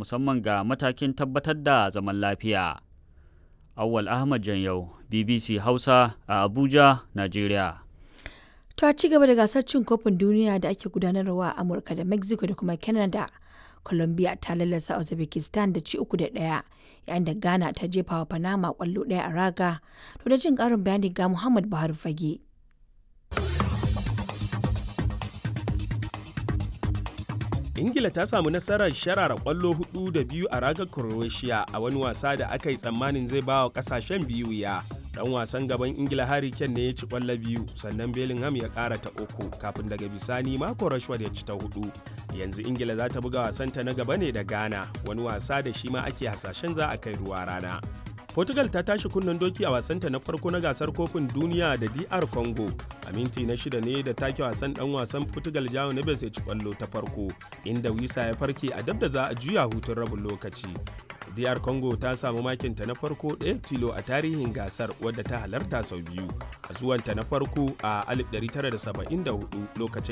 musamman ga matakin tabbatar da zaman lafiya. Awwal Ahmad Janyau, BBC Hausa a Abuja, Najeriya. To a ci gaba da gasar cin kofin duniya da ake gudanarwa a Amurka da Mexico da kuma Canada. Colombia ta lallasa Uzbekistan da ci uku da ɗaya yayin da Ghana ta jefa wa Panama kwallo ɗaya a raga. To da jin ƙarin bayani ga Muhammad Buhari Fage. ingila ta samu nasarar sharara kwallo hudu da biyu a ragar croatia a wani wasa da aka yi tsammanin zai ba wa kasashen biyu ya dan wasan gaban ingila harry kane ne ya ci kwallo biyu sannan bellingham ya kara ta uku kafin daga bisani mako rashford ya ci ta hudu yanzu ingila za ta buga wasanta na gaba ne da ghana wani wasa da shi ma ake hasashen za a kai ruwa rana Portugal ta tashi kunnen doki a wasanta na farko na gasar kofin duniya da DR Congo. A minti na shida ne da take wasan dan wasan Portugal Jao Neves ya ci kwallo ta farko, inda Wisa ya farke a dab da za a juya hutun rabin lokaci. DR Congo ta samu makinta na farko ɗaya tilo a tarihin gasar wadda ta halarta sau biyu. A zuwanta na farko a 1974 lokacin